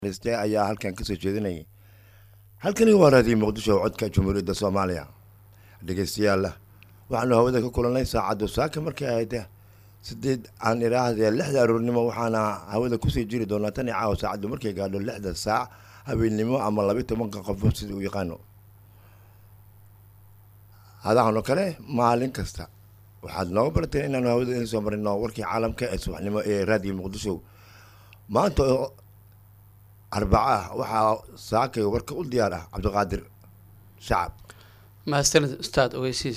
ste ayaa halkan kasoo jeedinayay halkani waa raadiyo muqdisho codka jumhuuriyadda soomaaliya dhegeystayaal waxaanu hawada ka kulanay saacaddu saaka markay ahayd sideed aan idhaahdee lixda aroornimo waxaana hawada kusii jiri doonaa tan i caawa saacaddu markay gaadho lixda saac habeennimo ama labiyi tobanka qof sida uu yaqaano hadahan oo kale maalin kasta waxaad nooga barateen inaanu hawada idin soo marino warkii caalamka ee subaxnimo ee raadiyo muqdisho maanta oo arbaca ah waxaa saakay warka u diyaar ah cabdiqaadir shacab mahadsanid ustaad ogeysiis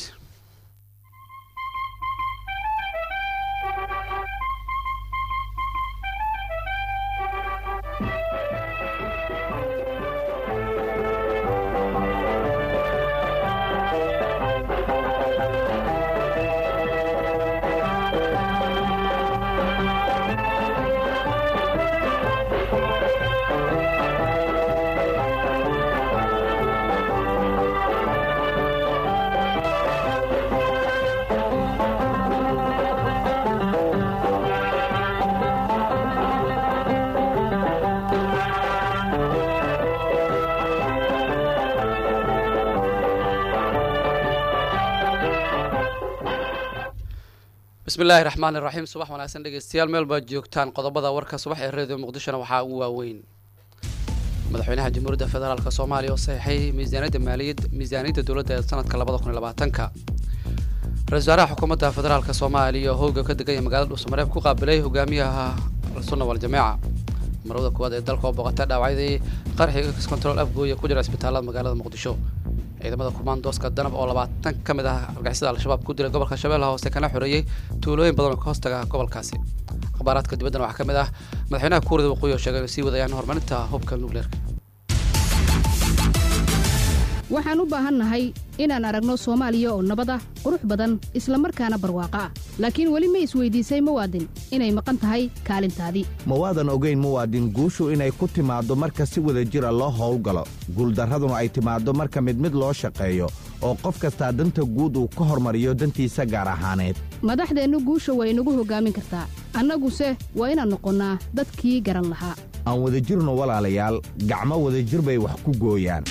bismi illaahi raxmaan iraxiim subax wanaagsan dhegeystayaal meel baad joogtaan qodobada warka subax ee radio muqdishona waxaa ugu waaweyn madaxweynaha jamhuuriyadda federaalk soomaaliya oo saxiixay miisaaniyadda maaliyad miisaaniyadda dowladda ee sanadka labada kun iyo labaatanka ra-isul wasaaraha xukuumadda federaalk soomaaliya oo howga ka degan yahay magaalada dhuusamareeb ku qaabilay hogaamiyaha al-sunna wal-jameeca marwada koowaad ee dalka oo booqata dhaawacyadii qarxiga control afgooya ku jira isbitaalada magaalada muqdisho ciidamada kumaandooska danab oo labaatan ka mid ah argixisada al-shabaab ku dilay gobolka shabeellaha hoose kana xoreeyey tuulooyin badan oo ka hoostaga gobolkaasi akhbaaraadka dibaddana waxaa ka mid ah madaxweynaha kuurida waqooyi oo sheegay inay sii wadayaan horumarinta hubka nukleerka waxaan u baahannahay inaan aragno soomaaliya oo nabad ah qurux badan isla markaana barwaaqo ah laakiin weli ma isweydiisay muwaadin inay maqan tahay kaalintaadii ma waadan ogayn muwaadin guushu inay ku timaaddo marka si wada jira loo howlgalo guuldarraduna ay timaaddo marka mid mid loo shaqeeyo oo qof kastaa danta guud uu ka hormariyo dantiisa gaar ahaaneed madaxdeennu guusha way inagu hoggaamin kartaa annaguse waa inaan noqonnaa dadkii garan lahaa aan wadajirno walaalayaal gacmo wadajir bay wax ku gooyaan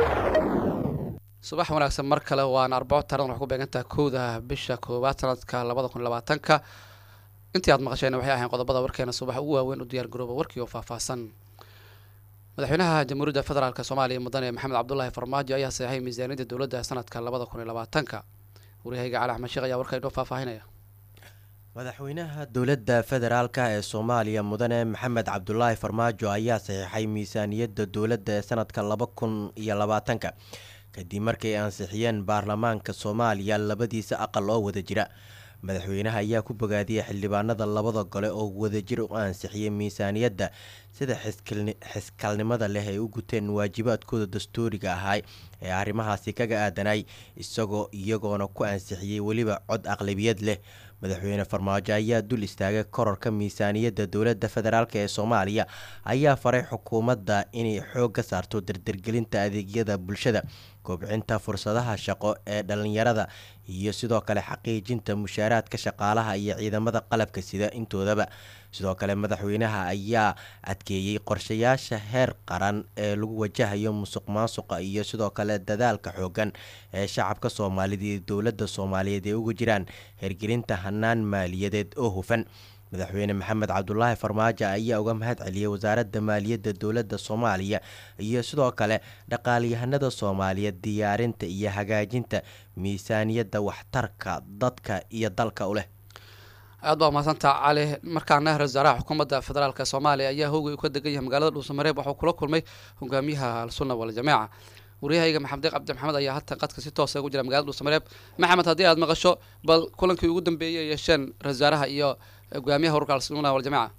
subax wanaagsan mar kale waana arbaco taaradan wax ku beegantaha kowda bisha koowaad sanadka labada kun labaatanka intii aad maqasheen waxay ahayn qodobada warkeena subax ugu waaweyn u diyaar garooba warkii oo faahfaahsan madaxweynaha jamhuuriyadda federaalk soomaaliya mudane maxamed cabdulaahi farmaajo ayaa saxeixay miisaaniyadda dowladda sanadka labada kun iyo labaatanka waryahayga cali axmed sheekh ayaa warka inoo faahfaahinaya madaxweynaha dowladda federaalk ee soomaaliya mudane maxamed cabdulaahi farmaajo ayaa saxiixay miisaaniyadda dowladda ee sanadka laba kun iyo labaatanka kadib markay ansixiyeen baarlamaanka soomaaliya labadiisa aqal oo wada jira madaxweynaha ayaa ku bogaadiyay xildhibaanada labada gole oo wadajir u ansixiyay miisaaniyadda sida xiskalnimada leh ay u guteen waajibaadkooda dastuuriga ahaa ee arrimahaasi kaga aadanay isagoo iyagoona ku ansixiyey weliba cod aqlabiyad leh madaxweyne farmaajo ayaa dul istaagay kororka miisaaniyadda dowladda federaalk ee soomaaliya ayaa faray xukuumadda inay xoog ka saarto dardargelinta adeegyada bulshada kobcinta fursadaha shaqo ee dhalinyarada iyo sidoo kale xaqiijinta mushaaraadka shaqaalaha iyo ciidamada qalabka sida intoodaba sidoo kale madaxweynaha ayaa adkeeyey qorshayaasha heer qaran ee lagu wajahayo musuq maasuqa iyo sidoo kale dadaalka xoogan ee shacabka soomaalida iyo dowladda soomaaliyeed ee uga jiraan hirgelinta hanaan maaliyadeed oo hufan madaxweyne maxamed cabdulaahi farmaajo ayaa uga mahad celiyey wasaaradda maaliyadda dowladda soomaaliya iyo sidoo kale dhaqaalyahanada soomaaliyeed diyaarinta iyo hagaajinta miisaaniyadda waxtarka dadka iyo dalka u leh aad baa mahadsantaa cali markaana ra-isul wasaaraha xukuumadda federaalk soomaaliya ayaa howgay u ka degan yahay magaalada dhuusamareeb waxuu kula kulmay hogaamiyaha al-sunna wal-jameeca waryahayga maxamed deeq cabdi maxamed ayaa hatan qadka si toosa ugu jira magalada dhuusamareeb maxamed haddii aad maqasho bal kulankii ugu dambeeyay ay yeesheen ra-isul wasaaraha iyo hogaamiyaha ururka al-sunna wal-jameeca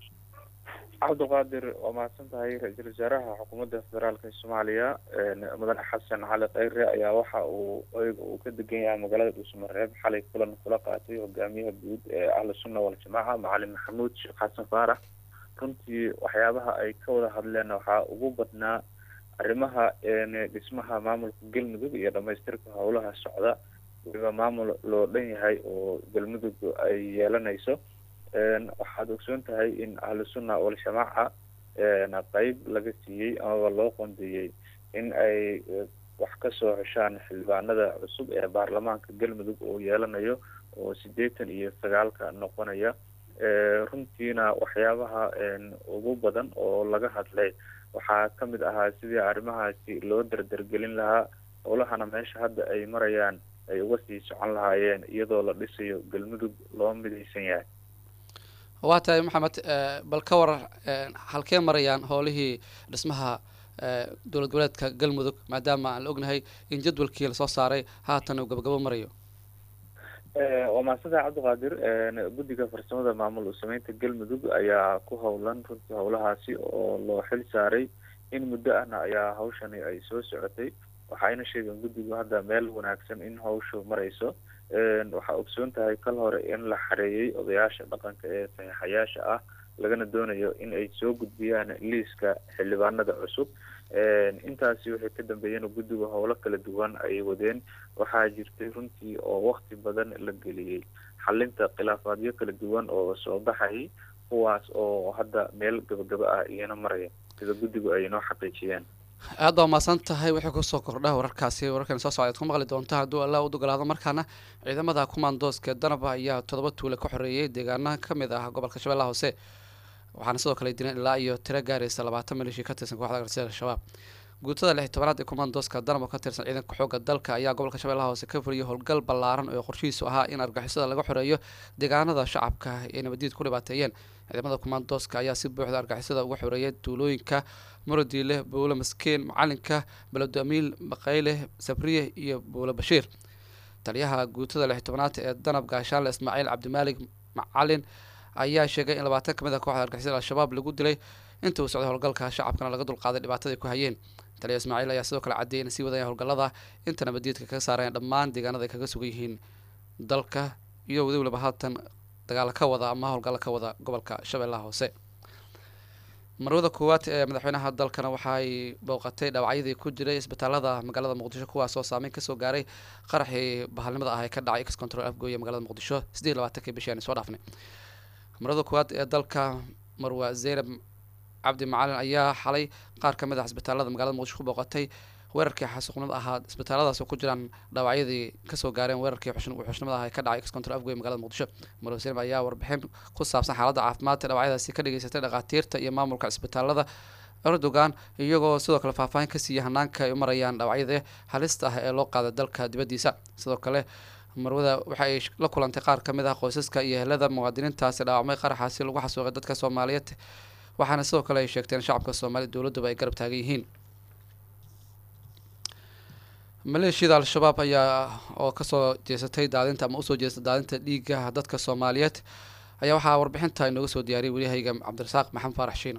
cabdiqaadir waa mahadsan tahay ra-iisul wasaaraha xukuumadda federaalka soomaaliya mudane xasan cali kheyre ayaa waxa uu oyga uu ka degan yahay magaalada dhuusamareeb xalay kulan kula qaatay hogaamiyaha guud ee ahlu sunna wal-jamaaca macalin maxamuud sheekh xasan faarax runtii waxyaabaha ay ka wada hadleen waxaa ugu badnaa arrimaha dhismaha maamulka galmudug iyo dhamaystirka howlaha socda weliba maamul loo dhan yahay oo galmudug ay yeelanayso waxaad ogsoon tahay in ahlu sunna waljamaaca qeyb laga siiyey amaba loo qondeeyey in ay wax kasoo heshaan xildhibaanada cusub ee baarlamaanka galmudug oo yeelanayo oo siddeetan iyo sagaalka noqonaya runtiina waxyaabaha ugu badan oo laga hadlay waxaa ka mid ahaa sidii arrimahaasi loo dardargelin lahaa howlahana meesha hadda ay marayaan ay uga sii socon lahaayeen iyadoo la dhisayo galmudug loo midaysan yahay waa tahay maxamed bal ka warar halkee marayaan howlihii dhismaha dowlad goboleedka galmudug maadaama aan la ognahay in jadwalkii lasoo saaray haatan uu gabagabo marayo waa maasada cabdiqaadir guddiga farsamada maamul sameynta galmudug ayaa ku howlan runtii howlahaasi oo loo xil saaray in muddo ahna ayaa hawshani ay soo socotay waxayna sheegeen guddigu hadda meel wanaagsan in hawshu marayso waxaa ogsoon tahay kal hore in la xareeyey odayaasha dhaqanka ee saxiixayaasha ah lagana doonayo in ay soo gudbiyaan liiska xildhibaanada cusub intaasi waxay ka dambeeyeen guddigu howlo kala duwan ay wadeen waxaa jirtay runtii oo wakti badan la geliyey xalinta khilaafaadyo kala duwan oo soo baxayay kuwaas oo hadda meel gabagaba ah iyana maraya sida guddigu ay noo xaqiijiyeen aad baa mahadsan tahay wixii kusoo kordha wararkaasi wararkan soo socda ad ku maqli doonta hadduu allah u dogolaado markaana ciidamada kumaandooska danaba ayaa toddoba tuule ka xoreeyay deegaana ka mid ah gobolka shabeellaha hoose waxaana sidoo kale dileen ilaa iyo tiro gaaraysa labaatan maleeshii ka tirsan kooxda garsiga al-shabaab guutada lix tobanaad ee kumaandooska danab oo ka tirsan ciidanka xoogga dalka ayaa gobolka shabeellaha hoose ka fuliyay howlgal ballaaran oo qorshihiisu ahaa in argixisada laga xoreeyo deegaanada shacabka ay nabadiid ku dhibaateeyeen ciidamada kumaandooska ayaa si buuxda argixisada uga xoreeyay tuulooyinka muradiile buulo maskeen macalinka balado amiil maqayle sabriye iyo buulo bashiir taliyaha guutada lix tobanaad ee danab gaashaanle ismaaciil cabdimaalig macalin ayaa sheegay in labaatan kamid ah kooxda argixisada al-shabaab lagu dilay inta uu socday howlgalka shacabkana laga dulqaaday dhibaatadai ku hayeen taliya ismaaciil ayaa sidoo kale caddeeyay inay sii wadayaan howlgallada inta nabadiidka kaga saareen dhammaan deegaanada ay kaga sugan yihiin dalka iyo wadi waliba haatan dagaal ka wada ama howlgallo ka wada gobolka shabeellaha hoose marwada koowaad ee madaxweynaha dalkana waxaay booqatay dhaawacyadii ku jiray isbitaalada magaalada muqdisho kuwaas oo saameyn kasoo gaaray qaraxii bahalnimada ah ee ka dhacay x control afgooye magaalada muqdisho siddeed labaatankii bishii aan soo dhaafnay marwada koowaad ee dalka marwa zeynab cabdi macalin ayaa xalay qaar ka mid ah isbitaalada magaalada muqdisho ku booqatay weerarkii xasuuqnimada ahaa isbitaaladaas oo ku jiraan dhaawacyadii kasoo gaareen weerarkii wuxuushnimada ah ee ka dhacay xcontrol afgoy magaalada muqdisho marwa zeynab ayaa warbixin ku saabsan xaaladda caafimaadka dhaawacyadaasi ka dhageysatay dhakhaatiirta iyo maamulka isbitaalada erdogan iyagoo sidoo kale faahfaahin ka siiyay hanaanka ay u marayaan dhaawacyada halista ah ee loo qaaday dalka dibaddiisa sidoo kale marwada waxa ay la kulantay qaar ka mid ah qoysaska iyo ehelada muwaadiniintaasi dhaawacmay qaraxaasi lagu xasuuqay dadka soomaaliyeed waxaana sidoo kale ay sheegteen shacabka soomaaliya dowladduba ay garab taagan yihiin maleeshiyada al-shabaab ayaa oo kasoo jeesatay daadinta ama usoo jeestay daadinta dhiiga dadka soomaaliyeed ayaa waxaa warbixinta inooga soo diyaariyay waryahayga cabdirasaaq maxamed faarax shiino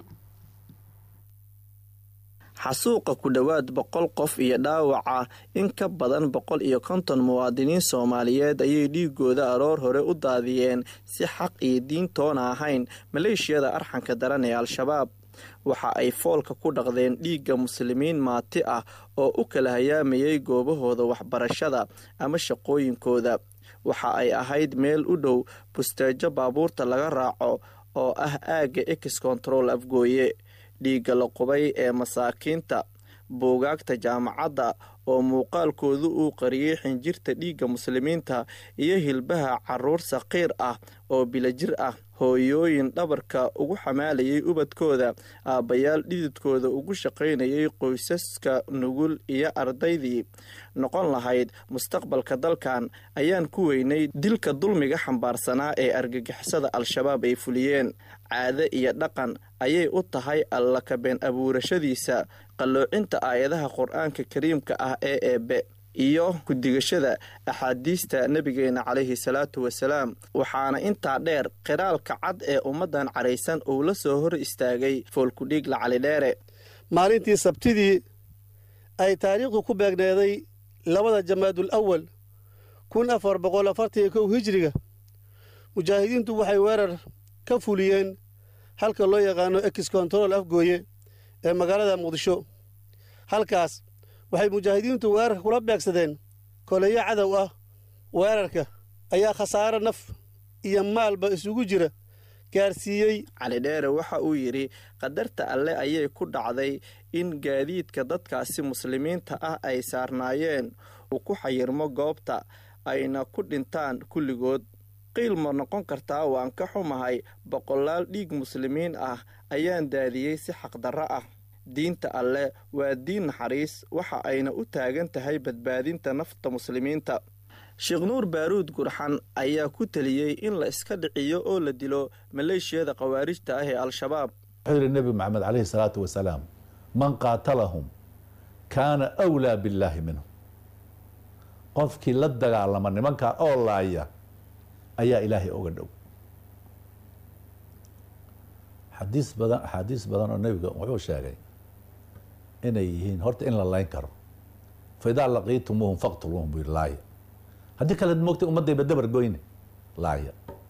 xasuuqa ku dhowaad boqol qof iyo dhaawaca in ka badan boqol iyo konton muwaadiniin soomaaliyeed ayay dhiigooda aroor hore u daadiyeen si xaq iyo diintoona ahayn maleeshiyada arxanka daran ee al-shabaab waxa ay foolka ku dhaqdeen dhiigga muslimiin maati ah oo u kala hayaamayay goobahooda waxbarashada ama shaqooyinkooda waxa ay ahayd meel u dhow busteejo baabuurta laga raaco oo ah aagga ex control afgooye dhiigga la qubay ee masaakiinta buugaagta jaamacadda oo muuqaalkoodu uu qariyey xinjirta dhiigga muslimiinta iyo hilbaha caruur saqiir ah oo bilajir ah hooyooyin dhabarka ugu xamaalayay ubadkooda aabbayaal dhididkooda ugu shaqaynayay qoysaska nugul iyo ardaydii noqon lahayd mustaqbalka dalkan ayaan ku weynay dilka dulmiga xambaarsanaa ee argagixisada al-shabaab ay fuliyeen caade iyo dhaqan ayay u tahay alla kabeen abuurashadiisa qalloocinta aayadaha qur-aanka kariimka ah ee eebe iyo ku-digashada axaadiista nebigeena calayhi salaatu wasalaam waxaana intaa dheer qiraalka cad ee ummaddan caraysan uu la soo hor istaagay foolkudhiigla calidheere maalintii sabtidii ay taariikhdu ku beegneeday labada jamaadul awal kun afar boqol afartan kow hijiriga mujaahidiintu waxay weerar ka fuliyeen halka loo yaqaano ex control afgooye ee magaalada muqdisho halkaas waxay mujaahidiintu weerarka kula beegsadeen koleyo cadow ah weerarka ayaa khasaaro naf iyo maalba isugu jira gaarsiiyey cali dheere waxa uu yidhi qadarta alle ayay ku dhacday in gaadiidka dadkaasi muslimiinta ah ay saarnaayeen uu ku xayirmo goobta ayna ku dhintaan kulligood qiil ma noqon kartaa waan ka xumahay boqolaal dhiig muslimiin ah ayaan daadiyey si xaqdarro ah diinta alle waa diin naxariis waxa ayna u taagan tahay badbaadinta nafta muslimiinta sheekh nuur baaruud gurxan ayaa ku teliyey in la iska dhiciyo oo la dilo maleeshiyada khawaarijta ah ee al-shabaab wuxuu yidhi nebi maxamed calayhi salaatu wasalaam man qaatalahum kaana awlaa billaahi minhum qofkii la dagaalama nimankaa oo laaya ayaa ilaahay oga dhow xadiis badan axaadiis badan oo nebiga wuxuu sheegay inay yihiin horta in la layn karo fa idaa laqiitumuuhum faqtuluuhum buu yidhi laaya haddii kale moogtay ummaddayba dabar goyne laaya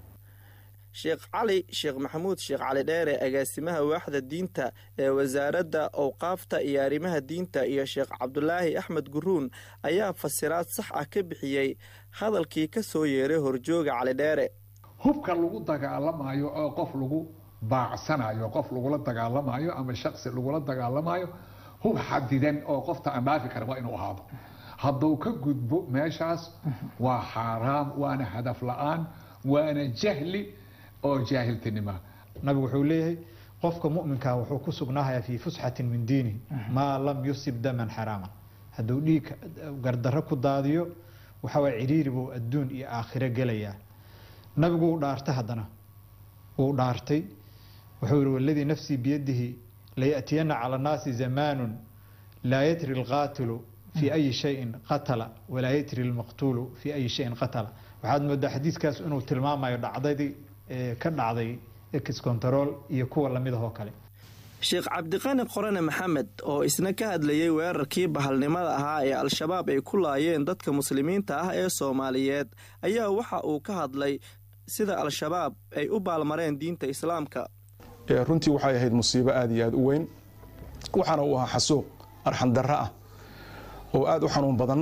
sheekh cali sheekh maxamuud sheekh cali dheere agaasimaha waaxda diinta ee wasaaradda owqaafta iyo arrimaha diinta iyo sheekh cabdulaahi axmed guruun ayaa fasiraad sax ah ka bixiyey hadalkii ka soo yeeray horjooga cali dheere hubka lagu dagaalamayo oo qof lagu baacsanayo qof lagula dagaalamayo ama shaksi lagula dagaalamayo hub xadidan oo qofta aan dhaafi karin waa inuu ahaado hadduu ka gudbo meeshaas waa xaaraam waana hadaf la-aan waana jahli oo jaahiltinima nabigu wuxuu leeyahay qofka muminkaa wuxuu ku sugnaahaya fii fusxatin min diinihi maa lam yusib daman xaraaman hadduu dhiig gardarro ku daadiyo waxawaa ciriiri buu adduun iyo aakhiro gelayaa nabigu wuu dhaartay haddana wuu dhaartay wuxuu yihi waladii nafsii biyadihi layatiyana cala annaasi zamaanun laa yatri alqaatilu fii ayi shayin qatala walaa yatri lmaqtuulu fii ayi shayin qatala waxaad moodaa xadiiskaas inuu tilmaamayo dhacdadii ka dhacday ex control iyo kuwa lamidahoo kale sheekh cabdiqani qorane maxamed oo isna ka hadlayey weerarkii bahalnimada ahaa ee al-shabaab ay ku laayeen dadka muslimiinta ah ee soomaaliyeed ayaa waxa uu ka hadlay sida al-shabaab ay u baalmareen diinta islaamka runtii waxay ahayd musiibo aada iyo aada u weyn waxaana uu ahaa xasuuq arxandarro ah oo aada u xanuun badan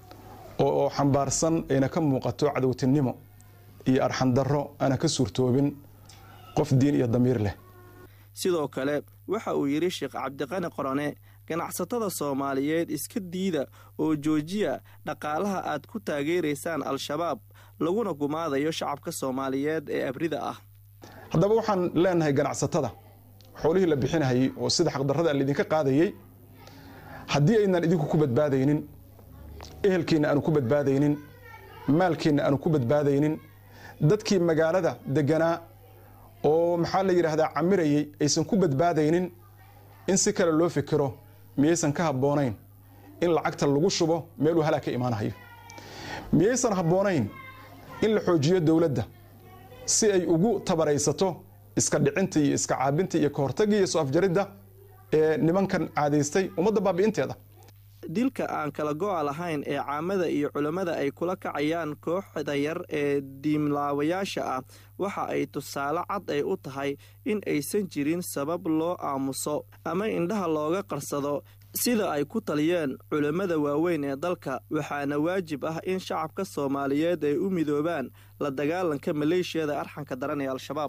oo xambaarsan ayna ka muuqato cadowtinimo iyo arxandarro aana ka suurtoobin qof diin iyo damiir leh sidoo kale waxa uu yidhi sheekh cabdiqani qorane ganacsatada soomaaliyeed iska diida oo joojiya dhaqaalaha aad ku taageeraysaan al-shabaab laguna gumaadayo shacabka soomaaliyeed ee abrida ah haddaba waxaan leenahay ganacsatada xoolihii la bixinahayey oo sida xaqdarrada laydinka qaadayey haddii aynan idinku ku badbaadaynin ehelkiinna aanu ku badbaadaynin maalkiinna aanu ku badbaadaynin dadkii magaalada deganaa oo maxaa la yidhaahdaa camirayey aysan ku badbaadaynin in si kale loo fikiro miyaysan ka habboonayn in lacagta lagu shubo meeluu halaa ka imaanahayo miyaysan habboonayn in la xoojiyo dowladda si ay ugu tabaraysato iska dhicinta iyo iska caabinta iyo kahortagga iyo soo afjaridda ee nimankan caadaystay ummadda baabi'inteeda dilka aan kala go-a lahayn ee caamada iyo culammada ay kula kacayaan kooxda yar ee diimlaawayaasha ah waxa ay tusaale cad ay u tahay in aysan jirin sabab loo aamuso ama indhaha looga qarsado sida ay ku taliyeen culammada waaweyn ee dalka waxaana waajib ah in shacabka soomaaliyeed ay u midoobaan la dagaalanka maleeshiyada arxanka daran ee al-shabaab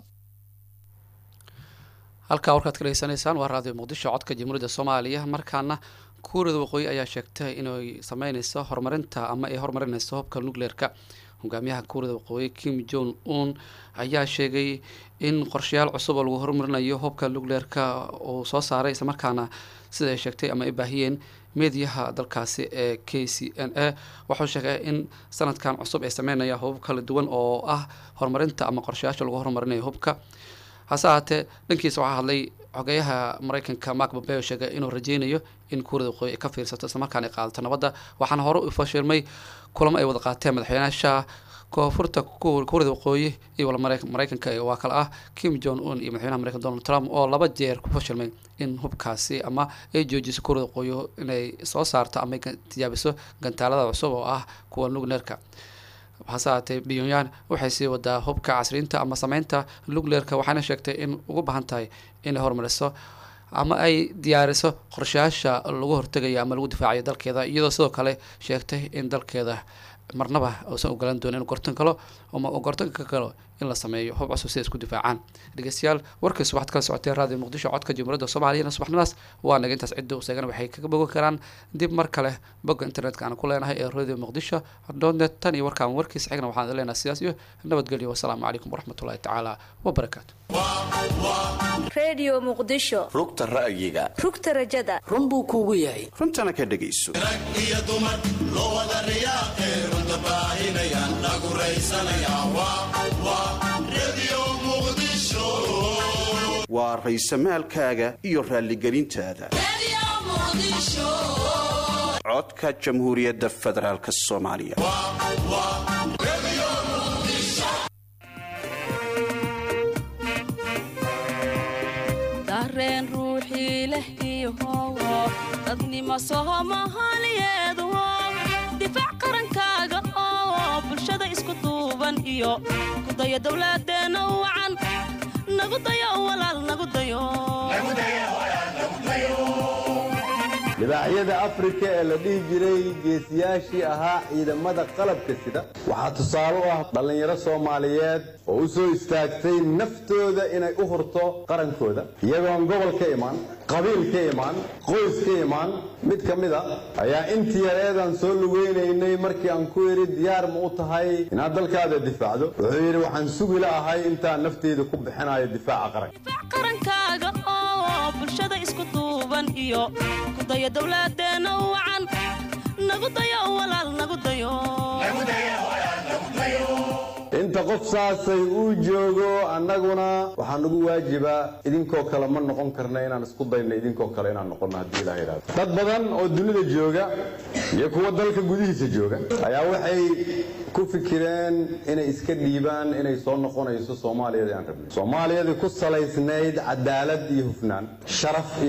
halkaa warkaad ka dhegeysanaysaan waa raadiyo muqdisho codka jamhuuriyadda soomaaliya markaana kuuriyada waqooyi ayaa sheegtay inay sameyneyso horumarinta ama ay horumarineyso hubka nucleerka hogaamiyaha kuuriyada waqooyi kim jong un ayaa sheegay in qorshayaal cusub oo lagu horumarinayo hubka nucleerka uu soo saaray islamarkaana sida ay sheegtay ama ay baahiyeen meediyaha dalkaasi ee k c n a wuxuu sheegay in sanadkan cusub ay sameynayaan hubab kala duwan oo ah horumarinta ama qorshayaasha lagu horumarinayo hubka hase ahaatee dhankiisa waxaa hadlay xogeyaha mareykanka mark bombeo sheegay inuu rajeynayo in kuuriyada waqooyi ay ka fiirsato islamarkaana ay qaadato nabadda waxaana hore u fashilmay kulamo ay wada qaateen madaxweynaasha koonfurta kuuriyada waqooyi iyo wala mareykanka waa kale ah kim jong un iyo madaxweynaha mareykan donald trump oo laba jeer ku fashilmay in hubkaasi ama ay joojiso kuuriyada waqooyi inay soo saarto ama ay tijaabiso gantaalada cusub oo ah kuwa nugleerka hase ahaatee pyongyang waxay sii wadaa hubka casriinta ama sameynta nucleerka waxayna sheegtay in ugu baahan tahay inay horumariso ama ay diyaariso qorshayaasha lagu hortegayo ama lagu difaacayo dalkeeda iyadoo sidoo kale sheegtay in dalkeeda marnaba uusan ogolaan doonin inuu gortan kalo ama uu gortanka ka galo in la sameeyo hub cusub si ay isku difaacaan dhegeystayaal warkii subaxad kala socotee raadiyo muqdisho codka jamhuuriyadda soomaaliyana subaxnimaas waa naga intaas cidda usagana waxay kaga bogan karaan dib mar kale bogga internetka aan ku leenahay ee radio muqdisho donet tan iyo warkaan warkiisa xigna waxaan idin leenahay sidaas iyo nabadgelyo wasalaamu calaykum waraxmatullahi tacaala wabarakaatu redio muqdisho rugta ra'yiga rugta rajada run buu kuugu yahay runtana ka dhegayso iyo dumar loo wada riyaaqe runta baahinayaan lagu raysanayaa radio muqdisho waa raysamaalkaaga iyo raalligelintaada codka jamhuuriyadda federaalk soomaaliya dareen ruuxii leh iyohowo dadnimo sohomahalyeedu difaac qarankaaga oo bulshada isku duuban iyo kudaya dowladeena wacan nagu dayo walaal nagu dayo libaaxyada afrika ee la dhihi jiray geesiyaashii ahaa ciidamada qalabka sida waxaa tusaale u ah dhallinyaro soomaaliyeed oo u soo istaagtay naftooda inay u hurto qarankooda iyagoon gobol ka imaan qabiil ka imaan qoys ka imaan mid ka mid a ayaa intii yareedaan soo lugeynaynay markii aan ku idhi diyaar ma u tahay inaad dalkaada difaacdo wuxuu yidhi waxaan sugi la ahay intaan nafteyda ku bixinayo difaaca qaranka qarankaaga oo bulshada isku duuban iyo kudaya dowladeena wacan nagu dayo walaal nagu dayo inta qof saasay uu joogo annaguna waxaa nagu waajiba idinkoo kale ma noqon karna inaan isku dayno idinkoo kale inaan noqonno haddii ilaah yidhahdo dad badan oo dunida jooga iyo kuwa dalka gudihiisa jooga ayaa waxay ku fikireen inay iska dhiibaan inay soo noqonayso soomaaliyadii aan rabnay soomaaliyadii ku salaysnayd cadaalad iyo hufnaan sharaf iyo